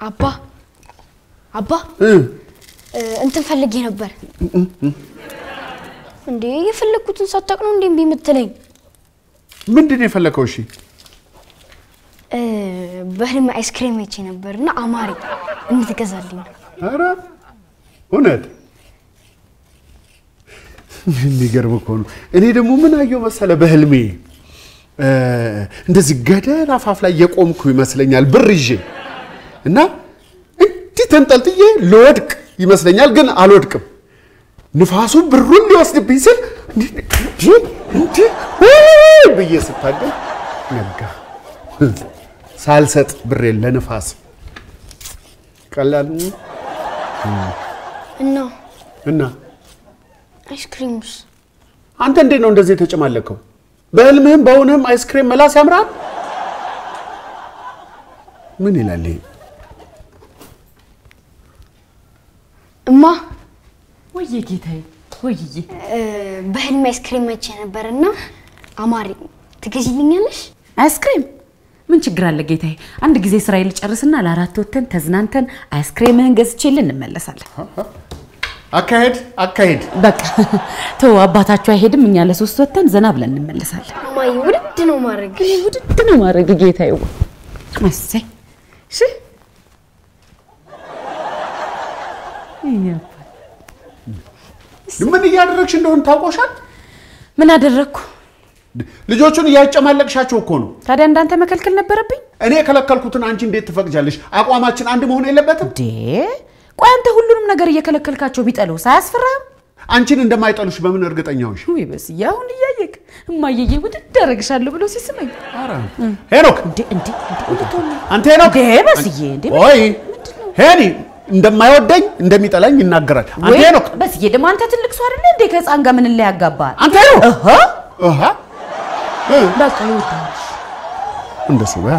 አባ አባ እ፣ እንትን ፈልጌ ነበር። እንዴ የፈለግኩትን ሳታውቅ ነው እንዴ እምቢ የምትለኝ? ምንድን ነው የፈለከው? እሺ እ፣ በህልም አይስክሬም አይቼ ነበር እና አማረኝ እንድትገዛልኝ ነው። ኧረ እውነት የሚገርም እኮ ነው። እኔ ደግሞ ምን አየሁ መሰለ በህልሜ እ፣ እንደዚህ ገደል አፋፍ ላይ የቆምኩ ይመስለኛል ብር ይዤ እና እንዲህ ተንጠልጥዬ ልወድቅ ይመስለኛል፣ ግን አልወድቅም። ንፋሱ ብሩን ሊወስድብኝ ስል እንዲህ እንዲህ ውይ ብዬ ስታገል ነጋ። ሳልሰጥ ብሬን ለንፋስ ቀላል እና እና አይስክሪሙስ አንተ እንዴት ነው እንደዚህ የተጨማለከው? በህልምህም በእውንህም አይስክሬም መላስ ያምራል። ምን ይላል ይሄ? እማ ወየ ጌታዬ፣ ወይዬ እ፣ በህልም አይስክሬም አይቼ ነበር እና አማረኝ ትገዢልኛለሽ? አይስክሬም ምን ችግር አለ ጌታዬ? አንድ ጊዜ ስራዬ ልጨርስና ለአራት ወተን ተዝናንተን አይስክሬምህን ገዝቼልን እንመለሳለን። አካሄድ አካሄድ በቃ ተው፣ አባታችሁ አይሄድም፣ እኛ ለሶስት ወተን ዘና ብለን እንመለሳለን። እማዬ ውድድ ነው ማድረግ እኔ ውድድ ነው ማድረግ ጌታዬ። እሰይ እሺ ምን እያደረግሽ እንደሆነ ታውቆሻል። ምን አደረግኩ ልጆቹን እያጨማለቅሻቸው እኮ ነው። ታዲያ? እንዳንተ መከልከል ነበረብኝ እኔ የከለከልኩትን አንቺ እንዴት ትፈቅጃለሽ? አቋማችን አንድ መሆን የለበትም? እንዴ? ቆይ አንተ ሁሉንም ነገር እየከለከልካቸው ቢጠሉ ሳያስፈራም? አንቺን እንደማይጠሉሽ በምን እርግጠኛ ሆንሽ? ውይ በስዬ፣ አሁን እያየክ እማየዬ ውድድ አደረግሻለሁ ብሎ ሲስመኝ ሄኖክ እንዴ እንዴ እንዴ አንተ ሄኖክ እንዴ በስዬ እንዴ ወይ ሄኒ እንደማይወደኝ እንደሚጠላኝ ይናገራል። አንተ ወይ ሄኖክ በስዬ ደግሞ አንተ ትልቅ ሰው አይደለ እንዴ ከህፃን ጋር ምን ላይ ያጋባል? አንተ ሄኖክ እህ እህ በቃ ይወዳል። እንደሱ በያ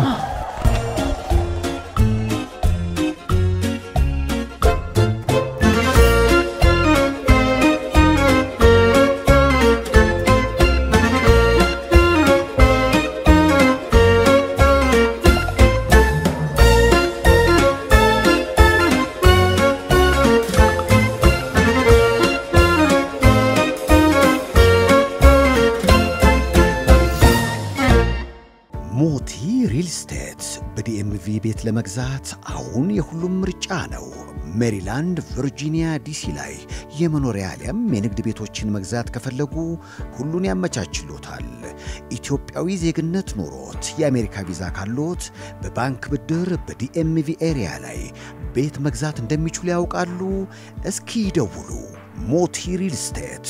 ሞቲ ሪል ስቴት በዲኤምቪ ቤት ለመግዛት አሁን የሁሉም ምርጫ ነው። ሜሪላንድ፣ ቨርጂኒያ፣ ዲሲ ላይ የመኖሪያ አሊያም የንግድ ቤቶችን መግዛት ከፈለጉ ሁሉን ያመቻችሎታል። ኢትዮጵያዊ ዜግነት ኖሮት የአሜሪካ ቪዛ ካሎት በባንክ ብድር በዲኤምቪ ኤሪያ ላይ ቤት መግዛት እንደሚችሉ ያውቃሉ? እስኪ ይደውሉ። ሞቲ ሪል ስቴት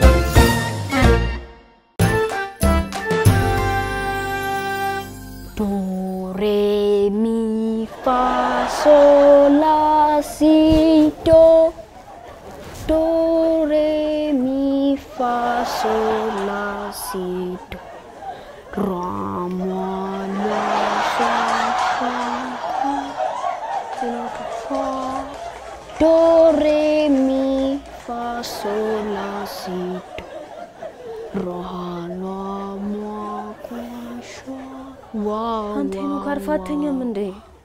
ዶ ሬ ሚ ፋ ሶል ላ ሲ ዶ ዶ ሬ ሚ ፋ ሶል ላ ሲ ዶ ራ ሟ ላ ሻ ሻ ፋ ዶ ሬ ሚ ፋ ሶል ላ ሲ ዶ ራ ላ ሟ ኳ ሻ ዋው አንተ ሄኖክ አርፈህ አትተኛም እንዴ?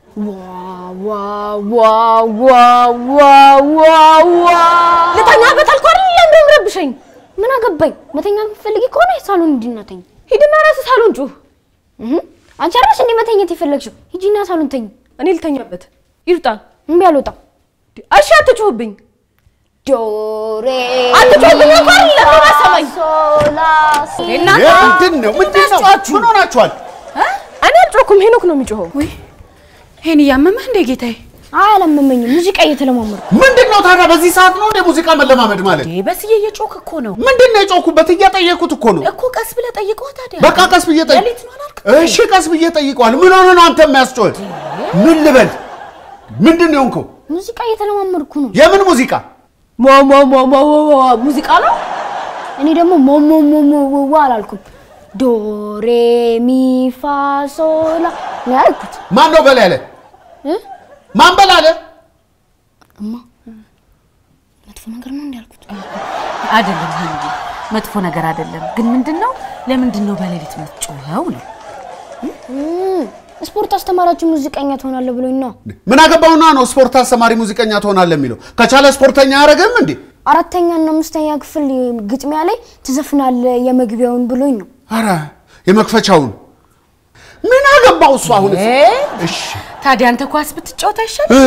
ልተኛበት አልኩህ አይደል? ለምን ረብሸኝ? ምን አገባኝ? መተኛ የምትፈልጊ ከሆነ ሳሎን ሂጂና ተኝ። ሂድና ራስህ ሳሎን ጩህ። እህ አንቺ አይደለሽ እንዴ መተኛት የፈለግሽው? ሂጂና ሳሎን ተኝ። እኔ ልተኛበት። ይሩጣ እምቢ አልወጣም። እሺ፣ አትጩህብኝ። ዶሬ አትጮህብኝ እኮ አይደል? ለምን አሰማኝ? ሶላሲ እናንተ ምንድን ነው ምንድን ነው? ምን ሆናችኋል? እኔ አልጮህኩም፣ ሄኖክ ነው የሚጮኸው። ይሄን እያመመህ እንዴ ጌታዬ? አላመመኝም። ሙዚቃ እየተለማመድኩ ምንድን ነው ታዲያ በዚህ ሰዓት ነው እንደ ሙዚቃ መለማመድ ማለት? እንዴ በስዬ እየጮክ እኮ ነው ምንድን ነው የጮኩበት? እየጠየኩት እኮ ነው። እኮ ቀስ ብለህ ጠይቀው ታዲያ። በቃ ቀስ ብዬ ጠይቅ። ሌሊት ነው አላልክም? እሺ ቀስ ብዬ ጠይቀዋል። ምን ሆነ ነው አንተ የሚያስጮህ? ምን ልበል? ምንድን ነው የሆንከው? ሙዚቃ እየተለማመድኩ ነው። የምን ሙዚቃ? ሞ ሞ ሞ ሞ ሞ ሙዚቃ ነው። እኔ ደግሞ ሞ ሞ ሞ ሞ ዎ ዎ አላልኩም። ዶሬ ሚ ፋ ሶላ ነው ያልኩት። ማን ነው በል ያለ? እ? ማን በል አለ? እማ መጥፎ ነገር ነው እንዴ ያልኩት? አይደለም ሄኖክ፣ መጥፎ ነገር አይደለም። ግን ምንድን ነው ለምንድን ነው በሌሊት የምትጮኸው ነው? እም፣ ስፖርት አስተማራችሁ ሙዚቀኛ ትሆናለህ ብሎኝ ነው። ምን አገባውና ነው ስፖርት አስተማሪ ሙዚቀኛ ትሆናለህ የሚለው? ከቻለ ስፖርተኛ አያደርግም እንዴ? አራተኛ እና አምስተኛ ክፍል ግጥሚያ ላይ ትዘፍናለህ የመግቢያውን ብሎኝ ነው። አረ የመክፈቻውን ምን አገባው እሱ አሁን እሺ ታዲያ አንተ ኳስ ብትጫወት አይሻል? እ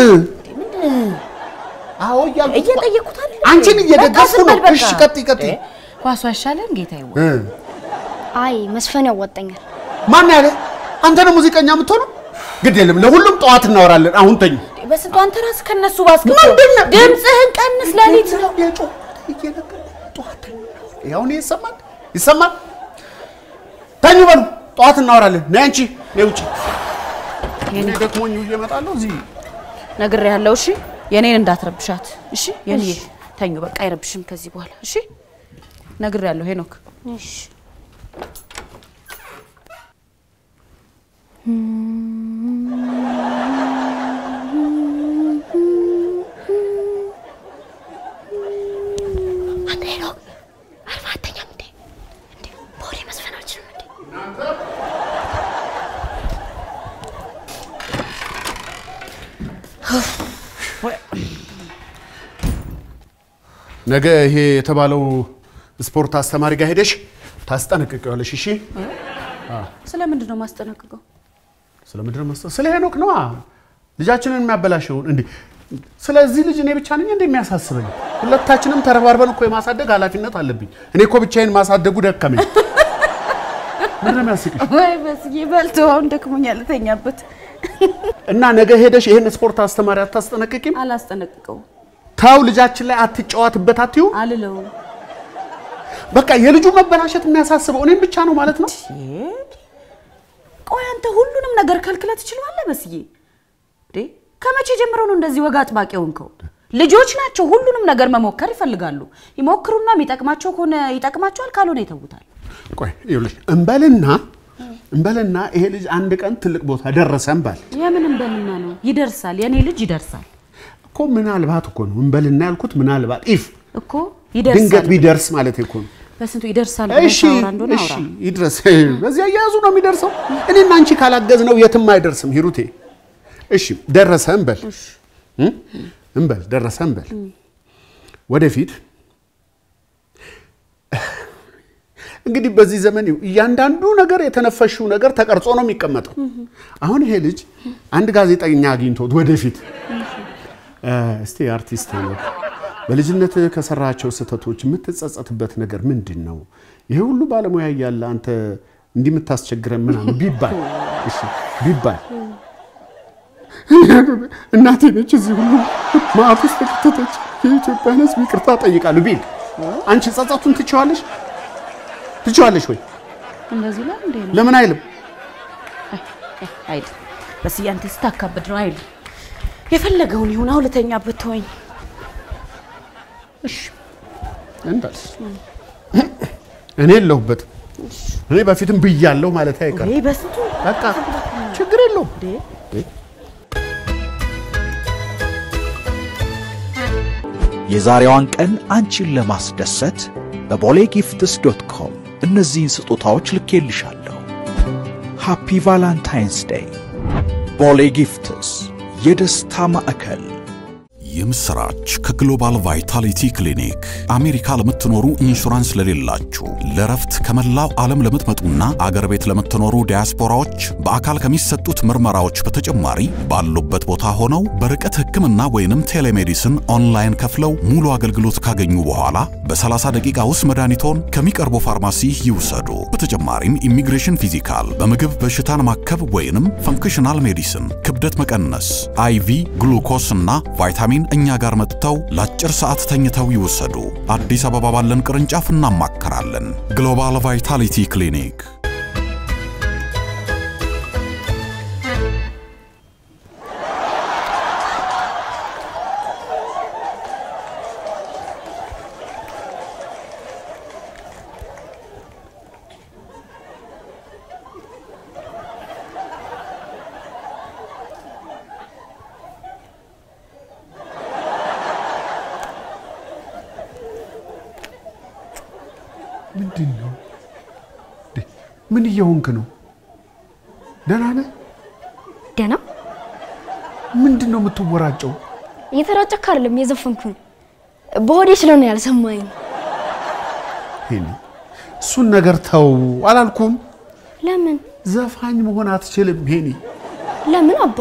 አዎ እያልኩ እየጠየኩት አይደል? አንቺን እየደገፍኩ በቃ ዝም ነው። በል በቃ። እሺ ቀጥይ ቀጥይ። ኳሱ አይሻልም ጌታዬ? እ አይ መስፈን ያዋጣኛል። ማን ያለ አንተ ነው ሙዚቀኛ የምትሆነው? ግድ የለም ለሁሉም ጠዋት እናወራለን። አሁን ተኝ። በስንቱ አንተ ራስህ ከነሱ ባስገባ ምንድን ነው? ድምፅህን ቀንስ። ሌሊት ነው አሁን ይሰማል ይሰማል። ተኙ በሉ ጠዋት እናወራለን። ነይ አንቺ ነይ ውጪ። እኔ ደክሞኝ እየመጣለሁ እዚህ ነግሬሃለሁ። እሺ የኔን እንዳትረብሻት። እሺ የኔ ተኙ በቃ አይረብሽም ከዚህ በኋላ እሺ። ነግሬሃለሁ ሄኖክ። እሺ አንተ ሄኖክ አርባ አተኛም እንዴ? እንዴ በወሬ መስፈን አልችልም እንዴ? ነገ ይሄ የተባለው ስፖርት አስተማሪ ጋር ሄደሽ ታስጠነቅቂዋለሽ። እሺ ስለምንድን ነው ማስጠነቅቀው? ስለምንድን ነው መስጠት? ስለ ሄኖክ ነዋ ልጃችንን የሚያበላሸውን እንዴ። ስለዚህ ልጅ እኔ ብቻ ነኝ እንደሚያሳስበኝ? ሁለታችንም ተረባርበን እኮ የማሳደግ ኃላፊነት አለብኝ። እኔ እኮ ብቻዬን ማሳደጉ ደከመኝ። ምንድን ነው የሚያስቅሽ? ወይ በስዬ በልተው አሁን ደክሞኛል፣ ልተኛበት። እና ነገ ሄደሽ ይሄን ስፖርት አስተማሪ አታስጠነቅቂም? አላስጠነቅቀው ታው ልጃችን ላይ አትጫወትበት አትዩ። አልለውም። በቃ የልጁ መበላሸት የሚያሳስበው እኔም ብቻ ነው ማለት ነው። ቆይ አንተ ሁሉንም ነገር ከልክለ ትችላለህ? በስዬ እንዴ ከመቼ ጀምሮ ነው እንደዚህ ወግ አጥባቂ ሆንከው? ልጆች ናቸው፣ ሁሉንም ነገር መሞከር ይፈልጋሉ። ይሞክሩና የሚጠቅማቸው ከሆነ ይጠቅማቸዋል፣ ካልሆነ ይተውታል። ቆይ ይኸውልሽ እንበልና እንበልና ይሄ ልጅ አንድ ቀን ትልቅ ቦታ ደረሰ እንበል የምንም በልና ነው ይደርሳል። የኔ ልጅ ይደርሳል እኮ ምናልባት እኮ ነው እንበልና ያልኩት ምናልባት ኢፍ እኮ ድንገት ይደርሳል። ቢደርስ ማለት እኮ ነው። በስንቱ ይደርሳል ብለህ እሺ ታወራ እንደሆነ እሺ አውራ። ይድረስ። በዚህ አያያዙ ነው የሚደርሰው። እኔና አንቺ ካላገዝ ነው የትም አይደርስም ሂሩቴ። እሺ ደረሰ እንበል እ? እንበል ደረሰ እንበል ወደፊት እንግዲህ በዚህ ዘመን ይኸው እያንዳንዱ ነገር የተነፈሽው ነገር ተቀርጾ ነው የሚቀመጠው። አሁን ይሄ ልጅ አንድ ጋዜጠኛ አግኝቶት ወደፊት እ፣ እስቲ አርቲስት ሄኖክ በልጅነት ከሰራቸው ስህተቶች የምትጸጸትበት ነገር ምንድን ነው? ይሄ ሁሉ ባለሙያ እያለ አንተ እንዲህ የምታስቸግረን ምናምን ቢባል እሺ ቢባል እናቴ ነች እዚህ ሁሉ ማዕት ውስጥ የከተተች የኢትዮጵያን ሕዝብ ይቅርታ ጠይቃሉ ቢል አንቺ ጸጸቱን ትችዋለሽ ትችዋለሽ ወይ? እንደዚህ ላይ እንዴ ነው ለምን አይልም? አይደል? በስዬ አንተ ስታካብድ ነው አይደል? የፈለገውን ይሁን አውልተኛበት ተወኝ። እሺ እንበል እኔ የለሁበትም። እኔ በፊትም ብያለሁ ማለት አይቀርም። ወይ በስንቱ በቃ ችግር የለውም። የዛሬዋን ቀን አንቺን ለማስደሰት በቦሌ ጊፍትስ ዶት ኮም እነዚህን ስጦታዎች ልኬልሻለሁ። ሃፒ ቫላንታይንስ ዴይ። ቦሌ ጊፍትስ የደስታ ማዕከል የምስራች ከግሎባል ቫይታሊቲ ክሊኒክ አሜሪካ ለምትኖሩ ኢንሹራንስ ለሌላችሁ ለረፍት ከመላው ዓለም ለምትመጡና አገር ቤት ለምትኖሩ ዲያስፖራዎች በአካል ከሚሰጡት ምርመራዎች በተጨማሪ ባሉበት ቦታ ሆነው በርቀት ሕክምና ወይንም ቴሌሜዲስን ኦንላይን ከፍለው ሙሉ አገልግሎት ካገኙ በኋላ በ30 ደቂቃ ውስጥ መድኃኒቶን ከሚቀርቡ ፋርማሲ ይውሰዱ። በተጨማሪም ኢሚግሬሽን ፊዚካል፣ በምግብ በሽታን ማከብ ወይንም ፈንክሽናል ሜዲሲን፣ ክብደት መቀነስ፣ አይቪ ግሉኮስ እና ቫይታሚን እኛ ጋር መጥተው ለአጭር ሰዓት ተኝተው ይወሰዱ። አዲስ አበባ ባለን ቅርንጫፍ እናማከራለን። ግሎባል ቫይታሊቲ ክሊኒክ ምንድን ነው? እንዴ፣ ምን እየሆንክ ነው? ደህና ነህ? ደህና ምንድን ነው የምትወራጨው? እየተራጨክ አይደለም የዘፈንኩ ነው። በሆዴ ስለሆነ ያልሰማኝ ነው። ሄኒ እሱን ነገር ተው አላልኩም? ለምን ዘፋኝ መሆን አትችልም ሄኒ። ለምን አባ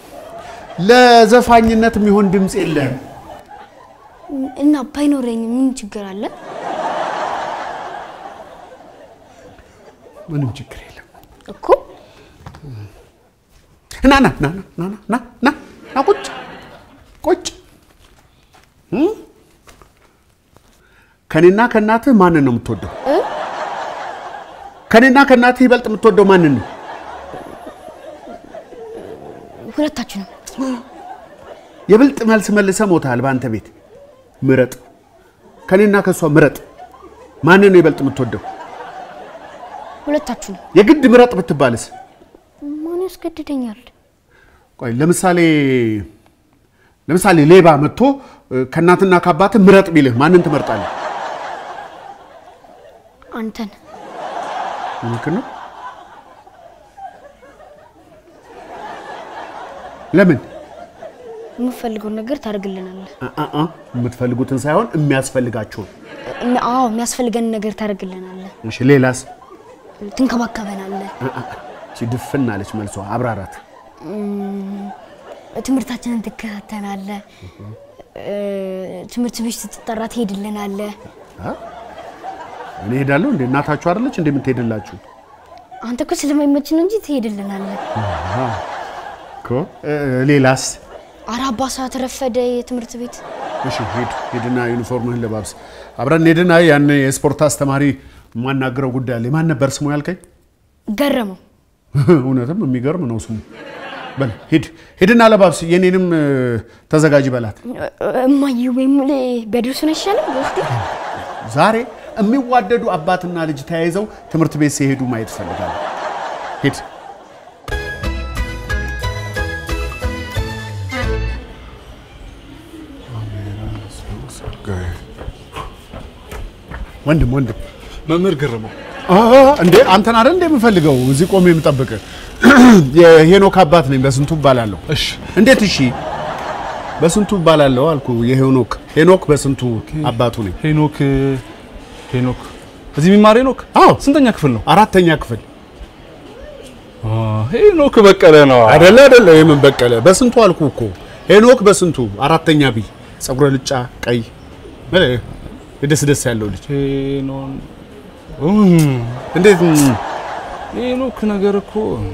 ለዘፋኝነት የሚሆን ድምፅ የለህም። እና ባይኖረኝ ምን ችግር አለ? ምንም ችግር የለም። እኮ ና ና ና ና ና ና ና ና ቁጭ ቁጭ እም? ከኔና ከእናትህ ማንን ነው የምትወደው? ከኔና ከእናትህ ይበልጥ የምትወደው ማንን ነው? ሁለታችንም የብልጥ መልስ መልሰህ ሞተሃል። በአንተ ቤት ምረጥ። ከኔና ከእሷ ምረጥ። ማንን ነው ይበልጥ የምትወደው? ሁለታችንም የግድ ምረጥ ብትባልስ? ማን ያስገድደኛል? ቆይ ለምሳሌ ለምሳሌ ሌባ መጥቶ እ፣ ከእናትና ከአባትህ ምረጥ ቢልህ ማንን ትመርጣለህ? አንተን እውነትህን ነው? ለምን? የምፈልገውን ነገር ታደርግልናለህ። አ- አ- አ፣ የምትፈልጉትን ሳይሆን የሚያስፈልጋችሁን። እም- አዎ የሚያስፈልገን ነገር ታደርግልናለህ፣ እሺ ሌላስ? ትንከባከበናለህ፣ አ- አ፣ እቺ ድፍን አለች መልሷ። አብራራት። ትምህርታችንን ትከታተናለህ፣ እ፣ ትምህርት ቤት ስትጠራ ትሄድልናለህ። እኔ ሄዳለሁ እንዴ? እናታችሁ አይደለች እንዴ የምትሄድላችሁ? አንተ እኮ ስለማይመች ነው እንጂ ትሄድልናለህ። እኮ እ፣ ሌላስ? ኧረ አባ ሰዓት ረፈደ የትምህርት ቤት እሺ ሂድ ሂድና ዩኒፎርምህን ለባብስ። አብረን ሄድና ያን የስፖርት አስተማሪ የማናግረው ጉዳይ አለ። ማን ነበር ስሙ ያልከኝ? ገረመው። እውነትም የሚገርም ነው ስሙ። በል ሂድ ሂድና ለባብስ። የኔንም እ፣ ተዘጋጅ በላት። እማዬ ወይም ቢያደርሱን አይሻልም? በውስጤ ዛሬ የሚዋደዱ አባትና ልጅ ተያይዘው ትምህርት ቤት ሲሄዱ ማየት እፈልጋለሁ። ሂድ። ወንድም ወንድም መምህር ግርመው አ፣ እንዴ አንተን አይደል እንደ የምፈልገው እዚህ ቆሜ የምጠብቅ የሄኖክ አባት ነኝ። በስንቱ እባላለሁ። እሺ እንዴት? እሺ በስንቱ እባላለሁ አልኩ። የሄኖክ ሄኖክ በስንቱ አባቱ ነኝ። ሄኖክ ሄኖክ እዚህ የሚማር ሄኖክ አዎ ስንተኛ ክፍል ነው? አራተኛ ክፍል አ፣ ሄኖክ በቀለ ነው። አይደለ አይደለ? የምን በቀለ በስንቱ አልኩ እኮ ሄኖክ በስንቱ አራተኛ ቢ ጸጉረ ልጫ ቀይ እ፣ ደስ ደስ ያለው ልጅ ሄኖን እም፣ እንዴት እም፣ ሄኖክ ነገር እኮ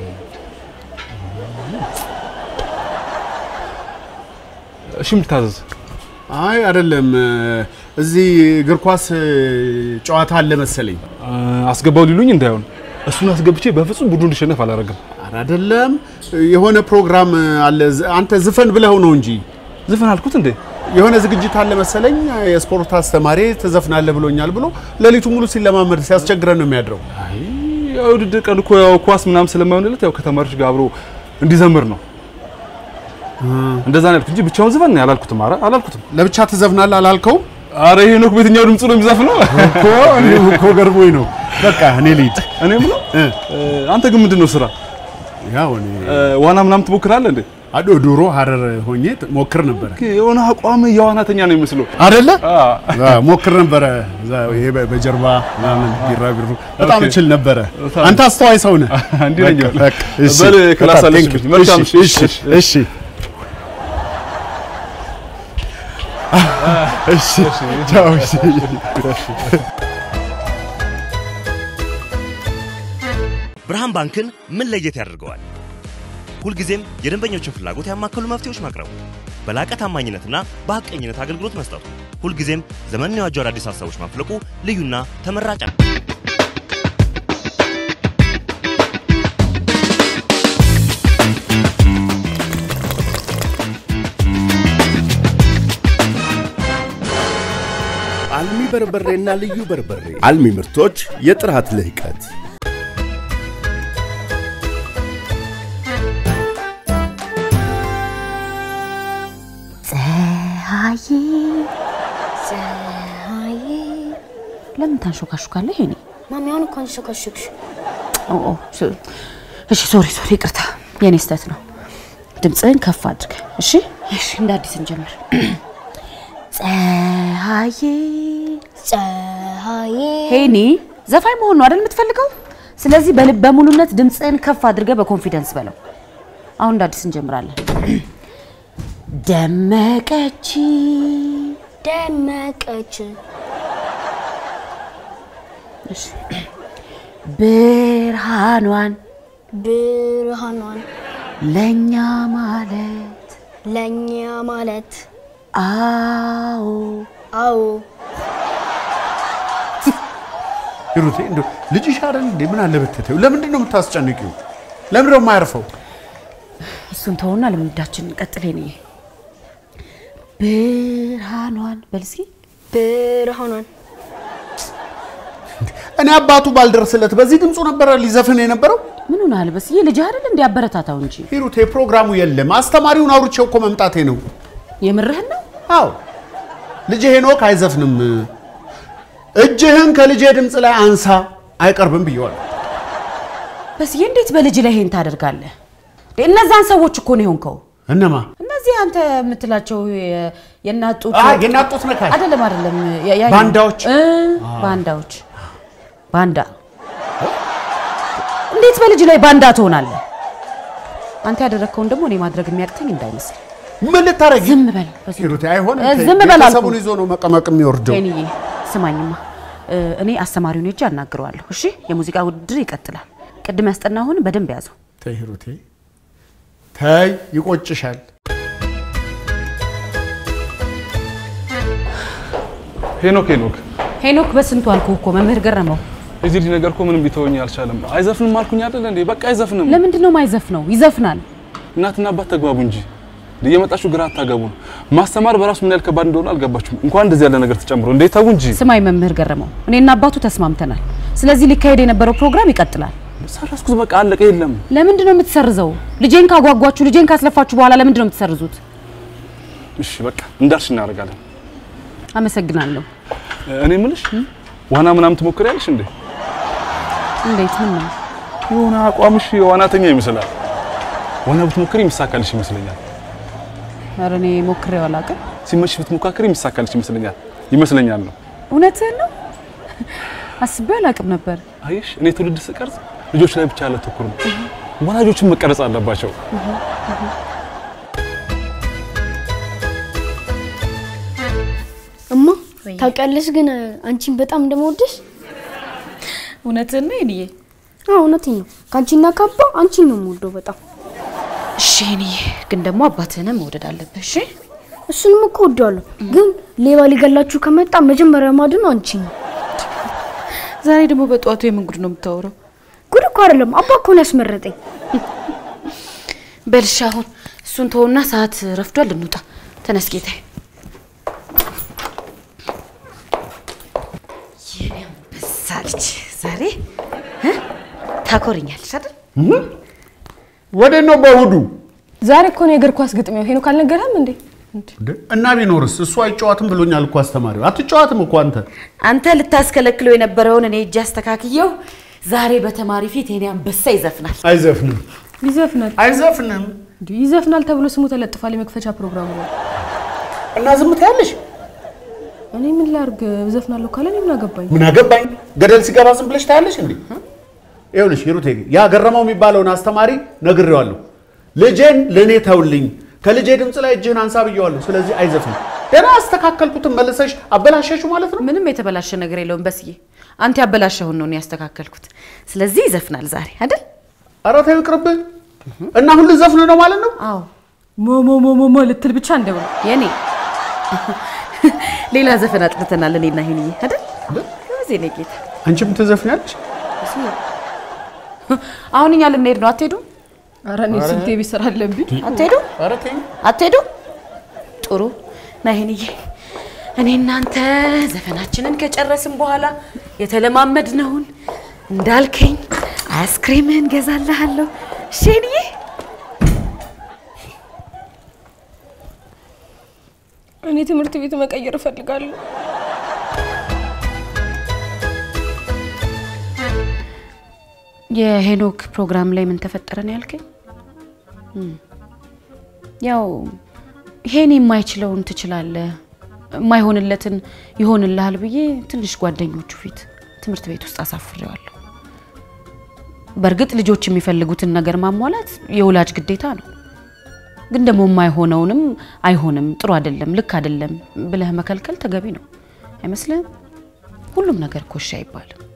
እሺ የምታዘዝ አይ አይደለም እዚህ እግር ኳስ እ፣ ጨዋታ አለ መሰለኝ። አ፣ አስገባው ሊሉኝ እንዳይሆን እሱን አስገብቼ በፍጹም ቡድኑ እንዲሸነፍ አላደርግም። ኧረ አይደለም የሆነ ፕሮግራም አለ። ዝ- አንተ ዝፈን ብለው ነው እንጂ ዝፈን አልኩት እንዴ? የሆነ ዝግጅት አለ መሰለኝ። የስፖርት አስተማሪ ትዘፍናለህ ብሎኛል ብሎ ሌሊቱ ሙሉ ሲለማመድ ሲያስቸግረን ነው የሚያድረው። አይ ያው ውድድር ቀን እኮ ያው ኳስ ምናምን ስለማይሆንለት ያው ከተማሪዎች ጋር አብሮ እንዲዘምር ነው። እንደዛ ነው ያልኩት እንጂ ብቻውን ዝፈን ያላልኩትም። ኧረ አላልኩትም። ለብቻ ትዘፍናለህ አላልከውም አረ ሄኖክ በየትኛው ድምፁ ነው የሚዘፍነው? እኮ እኔም እኮ ገርሞኝ ነው። በቃ እኔ ልሂድ። እኔ የምለው እ፣ አንተ ግን ምንድን ነው ስራ? ያው እኔ እ፣ ዋና ምናምን ትሞክራለህ እንዴ? አዶ ድሮ ሀረር ሆኜ ሞክር ነበረ የሆነ አቋም የዋናተኛ ነው የሚመስለው። አይደለ? አ፣ አዎ፣ ሞክር ነበረ። እዛ ይሄ በ- በጀርባ ምናምን ቢራቢሩ በጣም ኦኬ። እችል ነበረ። በጣም። አንተ አስተዋይ ሰው ነህ። እንዲህ ነኝ። በቃ፣ በቃ፣ እሺ። በል ክላስ በጣም አለች። thank you። መልካም እሺ፣ እሺ፣ እሺ፣ እሺ። እሺ፣ ቻው፣ እሺ። ብርሃን ባንክን ምን ለየት ያደርገዋል? ሁልጊዜም የደንበኞችን ፍላጎት ያማከሉ መፍትሄዎች ማቅረቡ፣ በላቀ ታማኝነትና በሐቀኝነት አገልግሎት መስጠቱ፣ ሁልጊዜም ዘመንን የዋጁ አዳዲስ ሀሳቦች ማፍለቁ ልዩና ተመራጭ ነው። አልሚ በርበሬና ልዩ በርበሬ አልሚ ምርቶች የጥራት ልህቀት ፀሐዬ ፀሐዬ ለምን ታንሾካሹካለህ? ይሄኔ ማሚ አሁን እንኳን ሸከሸክሽ ኦ ኦ፣ ስ- እሺ ሶሪ ሶሪ፣ ይቅርታ የኔ ስህተት ነው። ድምፅህን ከፍ አድርገህ እሺ። እሺ፣ እንደ አዲስ እንጀምር። ፀሐዬ ፀሐዬ ሄኒ ዘፋኝ መሆን ነው አይደል የምትፈልገው? ስለዚህ በልበ ሙሉነት ድምፅህን ከፍ አድርገህ በኮንፊደንስ በለው። አሁን እንደ አዲስ እንጀምራለን። ደመቀች ደመቀች እሺ። ብርሃኗን ብርሃኗን ለኛ ማለት ለኛ ማለት አዎ አዎ ሂሩቴ እንደው ልጅሽ አይደል እንዴ? ምን አለ ብትተይው? ለምንድን ነው የምታስጨንቂው? ለምንድን ነው የማያርፈው? እሱን ተውና ልምዳችን ቀጥል። ሄኒ ብርሃኗን በል እስኪ ብርሃኗን እኔ አባቱ ባልደርስለት በዚህ ድምፁ ነበረ ሊዘፍን የነበረው። ምን ሆናል? በስዬ ልጅ አይደል እንዲ አበረታታው እንጂ ሂሩቴ ፕሮግራሙ የለም። አስተማሪውን አውርቼው እኮ መምጣቴ ነው። የምርህን ነው? አዎ ልጅ ሄኖክ አይዘፍንም። እጅህን ከልጄ ድምፅ ላይ አንሳ አይቀርብም ብየዋል። በስዬ እንዴት በልጅ ላይ ይሄን ታደርጋለህ? እነዛን ሰዎች እኮ ነው የሆንከው። እነማ እነዚህ አንተ የምትላቸው የ- የእናት ጡት አ የእናት ጡት ነካሽ አይደለም አይደለም፣ ያ- ያ- ባንዳዎች? እ ባንዳዎች ባንዳ እንዴት በልጅ ላይ ባንዳ ትሆናለህ? አንተ ያደረግከውን ደግሞ እኔ ማድረግ የሚያቅተኝ እንዳይመስል። ምን ልታረጊ? ዝም በል በስዬ። ሂሩቴ አይሆንም። እ ተይ፣ ዝም በል አልኩህ። ቤተሰቡን ይዞ ነው መቀመቅ የሚወርደው። ሄኒዬ ስማኝማ፣ እ፣ እኔ አስተማሪውን ሄጄ አናግረዋለሁ። እሺ፣ የሙዚቃ ውድድር ይቀጥላል። ቅድም ያስጠናሁን በደንብ ያዘው። ተይ ሂሩቴ ተይ፣ ይቆጭሻል። ሄኖክ ሄኖክ ሄኖክ በስንቱ አልኩህ እኮ መምህር ገረመው። የዚህ ልጅ ነገር እኮ ምንም ቢተወኝ አልቻለም። አይዘፍንም አልኩኝ አይደል እንዴ? በቃ አይዘፍንም። ለምንድን ነው ማይዘፍነው? ይዘፍናል። እናትና አባት ተግባቡ እንጂ እየመጣችሁ ግራ አታገቡን። ማስተማር በራሱ ምን ያህል ከባድ እንደሆነ አልገባችሁም። እንኳን እንደዚህ ያለ ነገር ተጨምሮ እንዴ ተው እንጂ። ስማኝ መምህር ገረመው፣ እኔና አባቱ ተስማምተናል። ስለዚህ ሊካሄድ የነበረው ፕሮግራም ይቀጥላል። ሰረስኩት፣ በቃ አለቀ። የለም ለምንድን ነው የምትሰርዘው? ልጄን ካጓጓችሁ፣ ልጄን ካስለፋችሁ በኋላ ለምንድን ነው የምትሰርዙት? እሺ በቃ እንዳልሽ እናደርጋለን። አመሰግናለሁ። እኔ የምልሽ ዋና ምናምን ትሞክሪያለሽ እንዴ? እንዴት? ምን ነው የሆነ አቋምሽ የዋናተኛ ይመስላል። ዋና ብትሞክሪ የሚሳካልሽ ይመስለኛል። ኧረ እኔ ሞክሬው አላውቅም። ሲመችሽ ብትሞካከሪ የሚሳካልሽ ይመስለኛል ይመስለኛል ነው። እውነትህን ነው? አስቤው አላውቅም ነበር። አየሽ፣ እኔ ትውልድ ስቀርጽ ልጆች ላይ ብቻ አላተኩርም። ወላጆችን መቀረጽ አለባቸው። እማ ታውቂያለሽ ግን አንቺን በጣም እንደምወድሽ። እውነትህን ነው የእኔዬ? አዎ እውነቴን ነው። ከአንቺና ካባ አንቺን ነው የምወደው በጣም። እሺ የእኔዬ፣ ግን ደግሞ አባትህንም መውደድ አለብህ። እሺ እሱንም እኮ ወደዋለሁ፣ ግን ሌባ ሊገላችሁ ከመጣ መጀመሪያ ማድነው አንቺን ነው። ዛሬ ደግሞ በጠዋቱ የምን ጉድ ነው የምታወራው? ጉድ እኮ አይደለም፣ አባ እኮ ነው ያስመረጠኝ። በልሻ አሁን እሱን ተውና፣ ሰዓት ረፍዷል፣ እንውጣ። ተነስ ጌታዬ። የኔ አንበሳ ልጅ ዛሬ እ? ታኮርኛለሽ አይደል? ወዴት ነው በእሑዱ? ዛሬ እኮ ነው የእግር ኳስ ግጥሚያው። ሄኖክ አልነገረህም እንዴ? እና ቢኖርስ? እሱ አይጫዋትም ብሎኛል እኮ አስተማሪው። አትጫዋትም እኮ አንተ። አንተ ልታስከለክለው የነበረውን እኔ እጅ አስተካክየው ዛሬ በተማሪ ፊት የኔ አንበሳ ይዘፍናል። አይዘፍንም፣ ይዘፍናል አይዘፍንም። እንዴ? ይዘፍናል ተብሎ ስሙ ተለጥፏል የመክፈቻ ፕሮግራሙ ላይ። እና ዝም ትያለሽ? እኔ ምን ላርግ? እዘፍናለሁ ካለ እኔ ምን አገባኝ? ምን አገባኝ? ገደል ሲገባ ዝም ብለሽ ታያለሽ እንዴ? ይኸውልሽ ሂሩቴ፣ ያ ገረመው የሚባለውን አስተማሪ ነግሬዋለሁ። ልጄን ለእኔ ተውልኝ፣ ከልጄ ድምፅ ላይ እጅህን አንሳ ብየዋለሁ። ስለዚህ አይዘፍንም። ገና አስተካከልኩትን መልሰሽ አበላሸሹ ማለት ነው። ምንም የተበላሸ ነገር የለውም በስዬ። አንተ ያበላሸውን ነው እኔ ያስተካከልኩት። ስለዚህ ይዘፍናል ዛሬ አይደል? ኧረ ተይው ይቅርብህ። እና ሁሉ ዘፍን ነው ማለት ነው? አዎ ሞሞሞሞሞ ልትል ብቻ እንደው የኔ ሌላ ዘፈን አጥንተናል እኔና ሄንዬ አይደል? እዚህ ነው ጌታ። አንቺም ትዘፍኛለሽ? አሁን እኛ ልንሄድ ነው። አትሄዱም? ኧረ እኔ ስንት ቤት ስራ አለብኝ። አትሄዱም? ኧረ ተይው። አትሄዱም? ጥሩ ና ሄንዬ፣ እኔ እናንተ ዘፈናችንን ከጨረስን በኋላ የተለማመድነውን እንዳልከኝ አይስክሪምህን ገዛልሃለሁ። እሺ ሄንዬ? እኔ ትምህርት ቤት መቀየር እፈልጋለሁ። የሄኖክ ፕሮግራም ላይ ምን ተፈጠረ ነው ያልከኝ? እም፣ ያው ይሄን የማይችለውን ትችላለህ፣ የማይሆንለትን ይሆንልሃል ብዬ ትንሽ ጓደኞቹ ፊት ትምህርት ቤት ውስጥ አሳፍሬዋለሁ። በእርግጥ ልጆች የሚፈልጉትን ነገር ማሟላት የወላጅ ግዴታ ነው። ግን ደግሞ የማይሆነውንም አይሆንም፣ ጥሩ አይደለም፣ ልክ አይደለም ብለህ መከልከል ተገቢ ነው አይመስልህም? ሁሉም ነገር ኮሽ አይባልም።